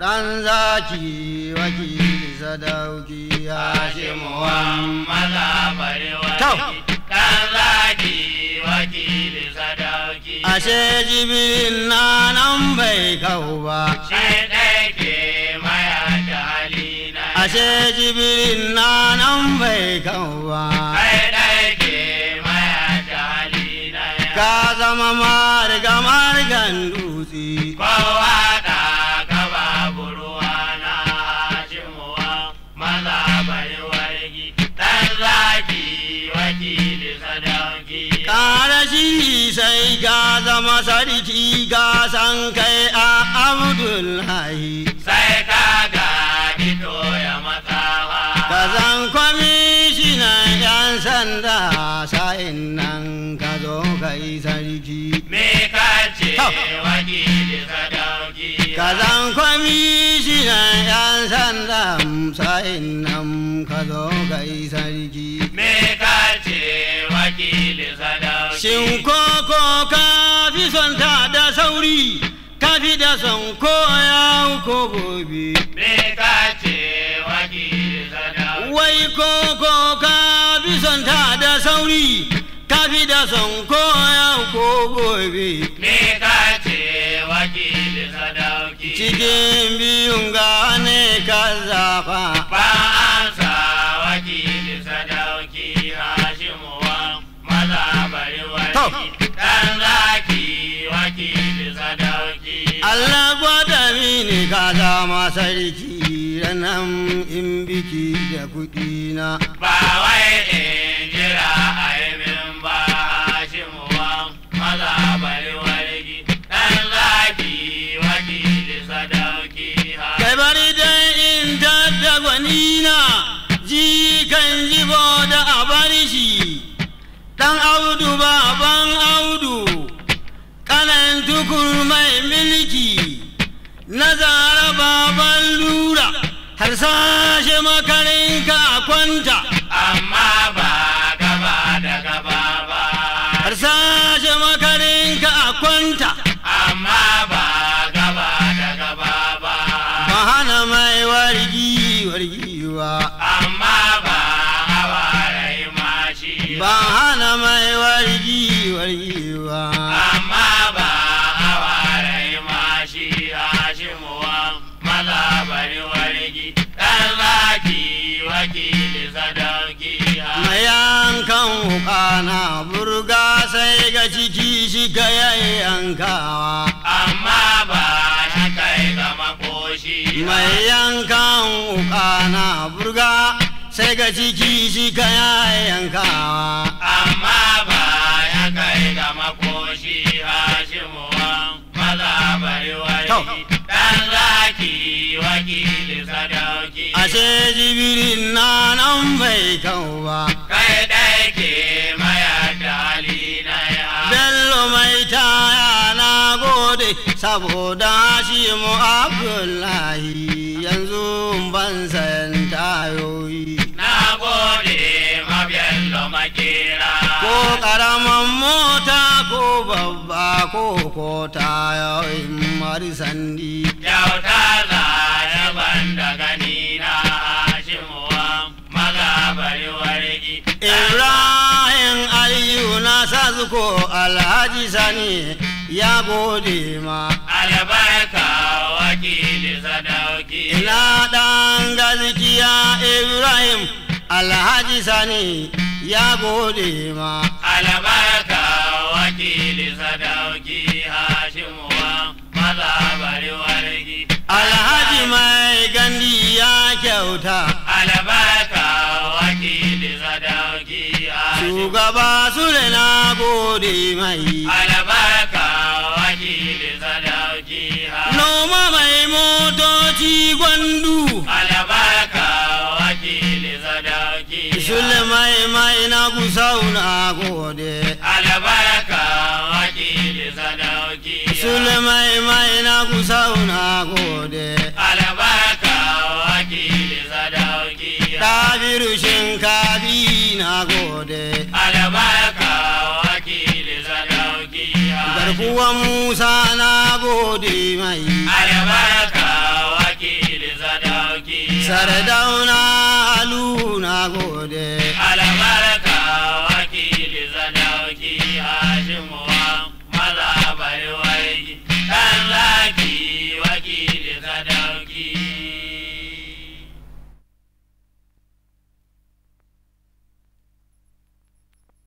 ɗan zaki wakili sadauki hashimu Hashimuwan maza bari To. wani ɗan zaki wakili sadauki. ashe jibirin na nan bai kau ba Shi ɗaya ke maya da halina. ashe jibirin na nan bai kau ba Kai ɗaya ke maya da halina. ka zama marga margan dutse Kowa da ka babu ruwa na Hashimuwan maza bari wargi. Ɗan zaki wakili sadauki. Kara shi sai ka zama sarki ka san kai a Abdullahi. sai ka ga fito ya matsawa Ka zan kwamishinan 'yan sanda sa'in nan ka zo ka yi sarki. me ka ce To. wakili sadauki Ka zan kwamishinan 'yan sanda sa'in nan ka zo ka yi sarki. me ka ce wakili sadauki Shin koko ka fi son ta da sauri, ka fi da son koya ko gobe. me ka ce wakili sadauki Wai koko ka fi son ta da sauri, ka fi da son koya ko gobe. me ka ce wakili sadauki Cikin biyun gane ka zafa, ba an sa wakili sadauki hashimuwa maza bari To. wani dan zaki wakili sadauki Allah gwada mini ka zama sarki ranan in biki da kuɗi na. ba wai in jira a yi min ba hashimuwa maza bari wargi dan zaki wakili sadauki Kai bari dai in tadda gwanina, ji kan jibo da a bar shi, ɗan audu baban audu, kanan tukur mai milki, na zara baban lura, har sashe makarinka a kwanta, amma ba gaba da gaba ba har sashe makarinka a kwanta, amma ba gaba da gaba ba ba hana mai wargi wargiwa. amma ba hawa rai mashi ba hana mai wargi wargiwa amma ba hawa rai mashi hashimuwa maza bari wargi dan zaki wakili sadauki mai yankan wuka na burga sai ga ciki shi ka yankawa amma ba shi kai ga makoshi mai yankan wuka na burga sai ga ciki shi ka yankawa amma ba ya kai ga makoshi hashimuwa maza bari To. wargi dan zaki wakili sadauki ashe jibirin na nan bai kau ba kai ɗaya ke maya da halina ya bello mai taya na gode saboda shi mu abdullahi yanzu ban sayan tayoyi na gode mabiyallo makera ko karaman mota ko babba ko ko tayoyin marisandi kyauta za ya banda gani na hashimuwa maza bari wargi ibrahim aliyu na sazuko alhaji sani ya gode ma albarka wakili sadauki ina dan gaskiya ibrahim alhaji sani ya gode ma albarka wakili sadauki hashimuwa maza bari wargi alhaji mai gandi ya kyauta albarka wakili sadauki hashimuwa shugaba sule na gode mai albarka wakili sadauki hashimuwa noma mai motoci gwandu albarka wakili sadauki sule mai mai na gusau na gode albarka wakili sadauki sule mai mai na gusau na gode albarka wakili sadauki ɗabiru shinkafi na gode albarka wakili sadauki garkuwan musa na gode mai albarka sardauna alu na gode albarka